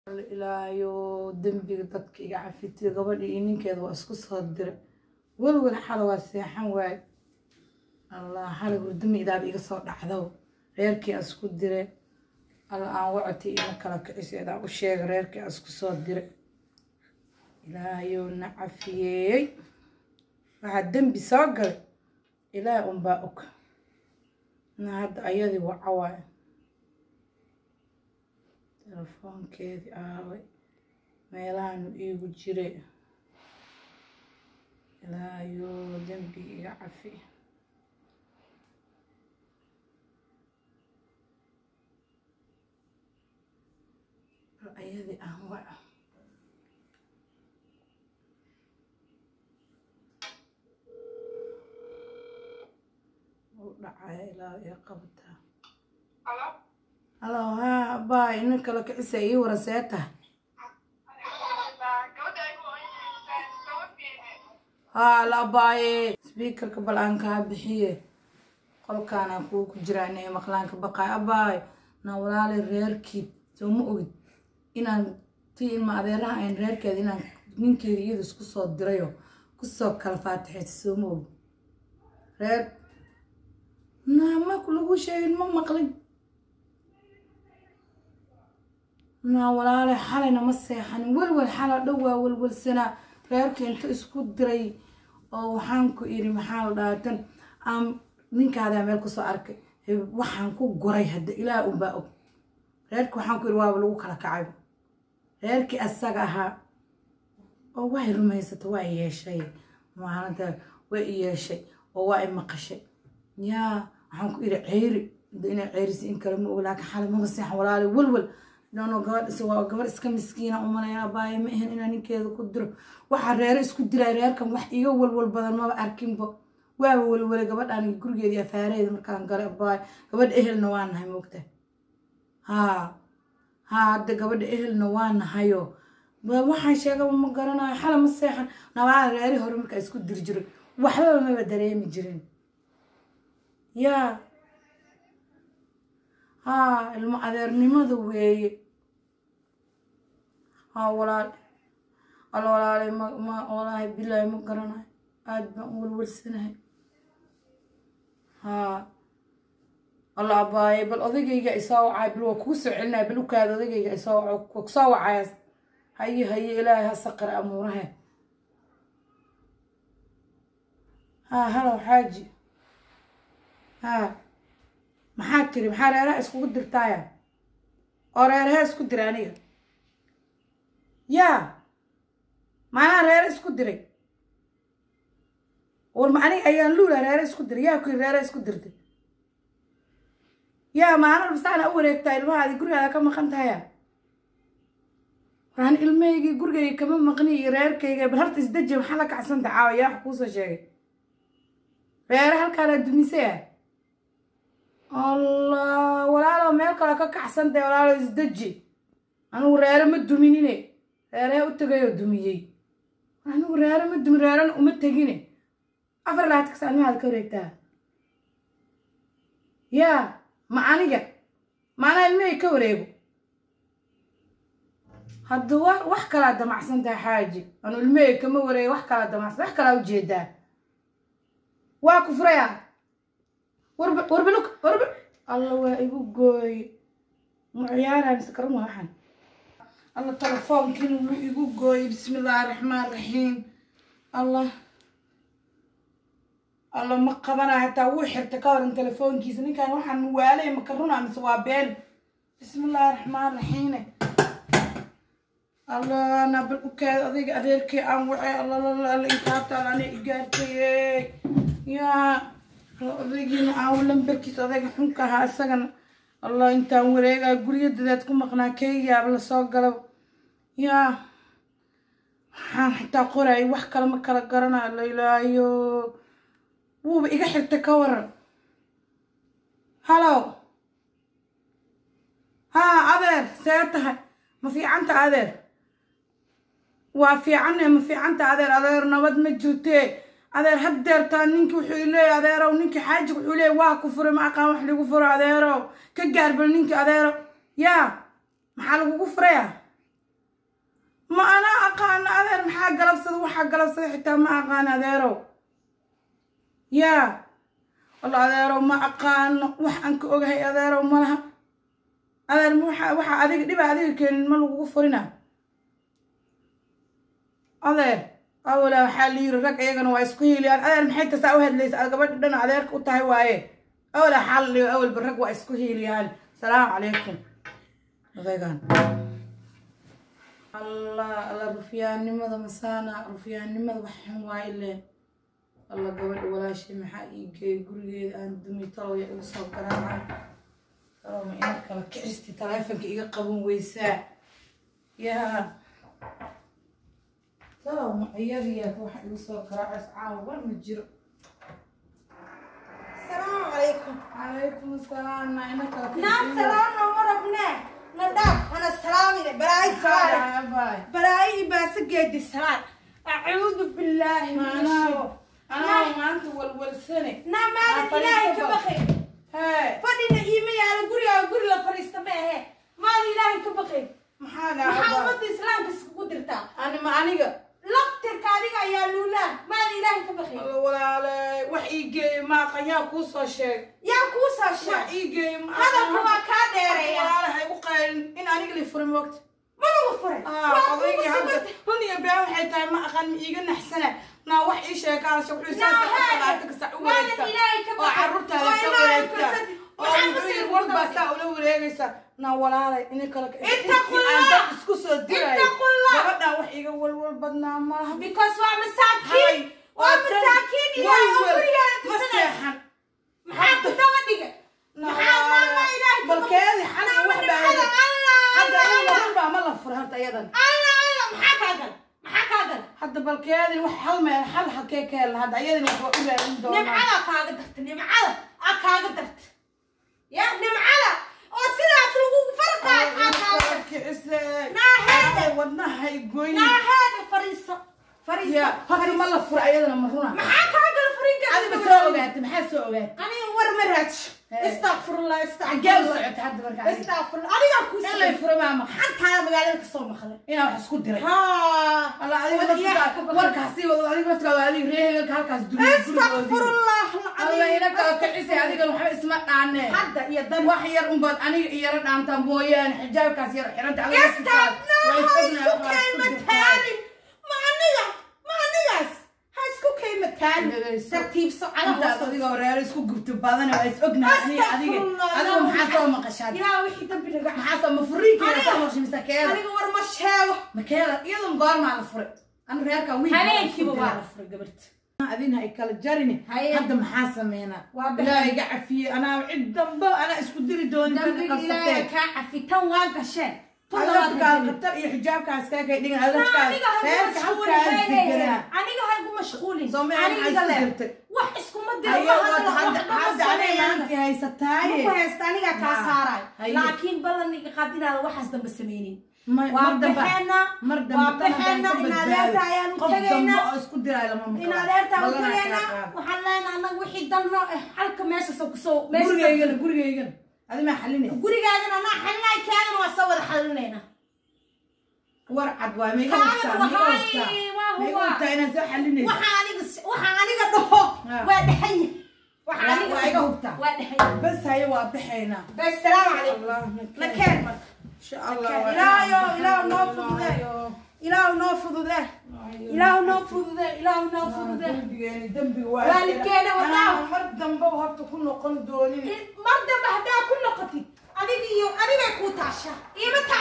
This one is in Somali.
ilaayo dembiga dadka iga cafitiyo gabadha iyo ninkeeda waa isku soo dire welwel xala waa seexan waaye allah xalay hurdami idaaba iga soo dhacdo reerkii aan isku dire alla aan wacoti ina kala kiciso idaan u sheega reerkii aan isku soo dire ilaahayow na cafiyeey waxaa dembi soo galay ilaah unbaa og na hadda ayadii waca waaye telefoonkeedii aaway meelahaanu iigu jire ilaahayow dembi iga cafi ayadii aan waca dhacaya ilaa iyo qabtaa halo haa abaa ina kala kicisa ii wara see tahay haa la abaaye sbiikarka bal aan kaa bixiye qolkaanaan kuu ku jiraa inay maqlaanka baqaay abaaye na walaali reerkiid soo ma ogid inaan ti ilma adeeraha ayn reerkeeda inaan ninkeeda iyada isku soo dirayo kusoo kala faatixaysa soo ma ogid reer naama lagu sheegin ma maqlin naa walaale xalayna ma seexanin welwel xala dhow waa welwelsanaa reerka inta isku diray oo waxaan ku iri maxaa la dhaatan aan ninkaadaa meel kusoo arkay waxaan ku guray hadda ilaah unbaa og reerka waxaan ku iri waaba lagu kala kacay reerkii asaga ahaa oo way rumaysata waa i yeeshay maalinta way i yeeshay oo waa i maqashay yaa waxaan ku iri ceyri inay ceyrisi in kale ma og laakiin xalay maba seexan walaale welwel nono gabadh waa gabadh iska miskiina umanaya abaaye ma ahan inaa ninkeeda ku diro waxaa reero isku diray reerkan wax iga welwel badan maba arkinba waaba welwelay gabadhaan gurigeedii afaareeda markaan galay abaaye gabadha ehelna waa nahay moogta haa haa hadda gabadha ehelna waa nahayo waxaan sheegaba ma garanayo xala ma seexan nabaa reeri hore markaa isku diri jiray waxbaba maba dareemi jirin yaa haa ilmo adeernimada weeye haa walaal alla walaalay ma ma walaahi bilaahi ma garanayo aada baan u welwelsanahay haa alla abaaye bal odagayga isoo wacay bal waa kuu soo celinaya bal ukaada odagayga isoo waco kusoo wacayaas haye haye ilaahay ha saqira amuurahe haa halow xaaji haa maxaa tiri maxaa reeraha iskugu dirtaaya oo reeraha isku diray aniga yaa maanaa reere isku diray war ma aniga ayaan luula reere isku diray yaa kuyiri reere isku dirtay yaa maana bastaana u wareegtaa ilmahaadi gurigaada ka maqan tahaya waxaan ilmahaygii gurigayga kama maqni iyo reerkayga bal harta isdeji maxaa la kacsanta caawa yaa wax kuusoo sheegay reere halkaanaa dumisay ah allah walaalo meel kale ka kacsantay walaalo isdeji anigu reere ma duminine reeree u tegayoo dumiyey anigu reere ma dumin reerena uma tegine afar labaatan kas almahaada ka wareegtaa yaa ma aniga maanaa ilmahay ka wareego hadda wa wax kalaa damacsan tahay xaaji anu ilmahay kama wareego wax kalaa damacsan wax kalaa ujeedaa waa ku furaya warba warbaluk warba alla waa igu gooye ma ciyaaraya mise karan waa waxan alla telefoonkiina wuu igu gooyey bismi illaahi raxmaan raxiim allah alla ma qabana hataa wuu xirta ka waran telefoonkiisa ninkan waxaan waalay maka runa mise waa been bismi illaahi raxmaan raxiime allah na bal ukaada adayga adeerkii aan wacay allalalala intaabtaan ana igaartay yaa odaygiina aawo lambarkiisa odayga xunka ahaa isagana allah intaan wareegaa guryo dadeed ku maqnaa keygaaba lasoo galaba yaa waxaan xitaa qoraayay wax kale ma kala garanayo lailaayo wuuba iga xirta ka waran halow haa adeer see tahay ma fiicanta adeer waa fiicanne ma fiicanta adeer adeer nabad ma jirtee adeer haddeertaa ninki wuxuu leeyahy adeerow ninkii xaajiga wuxuu leeyahy waa ku furay ma aqaan wax lagu furo adeerow ka gaarbal ninkii adeerow yaa maxaa lagugu furaya waxaa galabsada waxaa galabsada xitaa ma aqaan adeerow yaa walla adeerow ma aqaano wax aan ka ogahay adeerow ma laha adeer waxa waxaa adiga dhiba adiga keenin ma lagugu furina adeer awala waxaa la yiri rag iyagana waa isku hiiliyaan adeer maxay tasaa u hadlaysa aad gabadha dhan adeerka u tahay waaye awala waxaa la dhigo awalba rag waa isku hiiliyaan salaamu calaykum odaygan allah alla rufyaannimada masaana rufyaannimada wax xun waa ileen alla gabadha walaashay maxaa ii geeyay gurigeeda aan dumi taloya igu soo garaacay taloma ina kala kicisti taleefonka iga qaban weysaa yaa taloma iyadiyaa waxa igu soo garaacaysa caawa war ma jiro السلام عليكم calaykum asalaam naa ina kala نعم سلام نمر ابنه نداف انا السلام عليكم براي سلام baay براي بس قد السلام اعوذ بالله من الشر anaa maanta walwalsane نعم مالك آه، الهي فريستة كبخي hee فدينا ايمي على قري على قري لا فريست ما هي مال الهي كبخي maxaa dhacay محمد اسلام بس قدرتا ani ma aniga لقتر كاريغا يا لولا مال الهي كبخي Alla walaale wax ii geeyey maaqa yaa kuu soo sheeg يا كوسا wax شا ii geeyey ma هذا aqaan. هو كاديريا walaale ha igu qaylin in aniga li furin waqti ما هو فرق odaygi hadda run iyo been waxay tahay ma aqaan ma iiga naxsana naa wax ii sheekaasha wuxuu Naa saasalaata haada. ka sac u Maalin wareegta Ilaahay ka oo baqay. carruurtaada Oo ka Ilaahay wareegta kursadi. oo Waxaan wuxuu kusii yiri walbaa kordhay. saa ula wareegaysa naa walaalay ini kale ka Ittaqullah. aan dad isku soo dirayo Ittaqullah. gabadhaan wax iiga walwal badnaa malaha because waa Hay, masaakiin waa waa tan masaakiin ilaahay oo walwal. gurigeeda ma tusanaysa seexan maxaa ku daba dhiga maxaa maama ilaahay ka balkeedi xana wax baa alla hadda alla iyada alla run baa ma la fura horta iyadan alla alla maxaa kaa gal maxaa kaa gal hadda balkeedi wax hal meel hal halkee ka hela hadda iyadan wax waa u raadin doonaa nimcada kaaga darta nimcada aa kaaga darta ya nimcada oo sidaas lagu farqaayo aa kaaga darta Naaheeda. wadnahay goyn naaheeda fariiso fariiso ya horta ma la fura iyadana ma runa maxaa kaa gal furiga adiga soo ogaatay maxaa soo ogaatay aniga war ma raaj Hey. istaqfirullah xagee u istaqfirullah socotay hadda marka adiga istaqfirullah adigaa ku in lay fura maa maqan xantaada magaalada ka soo maqlay inaa wax isku diray haa alla adiga Wadiyaha ka laftigaa baqay. warkaasi wado adiga laftigaa adiga reehelka halkaas duriya istaqfirullah alla ina kala kicisay adigan waxba isma dhaanee hadda iyo dan wax yar unbaad aniga iyara dhaantaa mooyaane xijaabkaas yar xiranta adiga Estaq, no, waa ha isognahay isku wax waa isku kayma dirtaa. taalin ma aniga ma anigaas ha isku kayma taalin Dhagayso. tartiibso intaas calahoos adiga horeero isku gubto badane waa is ognahay aniga adiga Astaqfirullah, adiga no. maxaa soo maqashaad ilaa wixii dambi naga maxaa soo ma furiinkeeda Aniga- soo horshimisa keeda aniga war ma sheego makeeda iyadun goormaa la furay anu reerka wiil habeenkiiba waa la furay gabarta adin hay kala jarini Haye. hadda maxaa sameynaa Waa bixin. ilaahay iga cafiyey anaa cid dambe anaa isku diri doonin tan dambiga ilaahay qabsatee kaa cafitan waa gasheen adabkaa qatar iyo xijaabkaas kaa kay dhigan adabkaas aniga ha reerka mashquulin halkaas deganaa aniga ha igu mashquulin Soomaaliya aniga maxaa isku le dirtay? wax iskuma diro Haye, ma wad hadla hadda wax hadda ma anay sameeyaan maantii haysataaye muku haysta aniga kaa Haa. saaraay Haye. laakiin ballaniga qaadinaada waxaas dambe sameynin Ma- waa mar dambe baxeenaa mar waa dambe tan baxeenaa haddaan in ka adeerta badbaado. ayaanu qof dambe tegaynaa oo isku diraayo lama maqlo in adeerta u Ballanaa tegaynaa kala qaad. waxaan leenahay annaga wixii dalno eh halka meesha soo kusoo meesha gurigaygana gurigaygana adi maa xalinaysa gurigaagana anaa xalinay kaagana waa soo wada xalinaynaa war cad waay mayga Kaaga hubtaa mayga wahay, hubtaa waa mayga huwa. hubtaa inaad soo xalinaysa waxaa aniga waxaa aniga dhaho Ah. waa dhaxan yahay waxaa Waa- aniga waa iga hubtaa. waa dhaxan yahay bas haye waa baxaynaa bas salaamu calaykum Allah nakeen marka insha allah Nakeen. waa Ilaahayo, inaan Ilaahu noo baxnaa. fududee. Ilaahayo. ilaahu noo fududee ilaahu noo fududee ilaahu noo fududee dambigeeni dambi waay Waalidkeena waa Anaa dhaaf. mar dambe horta ku noqon doonin mar dambe haddaa ku noqotid adiga iyo adigay kuu taasha iima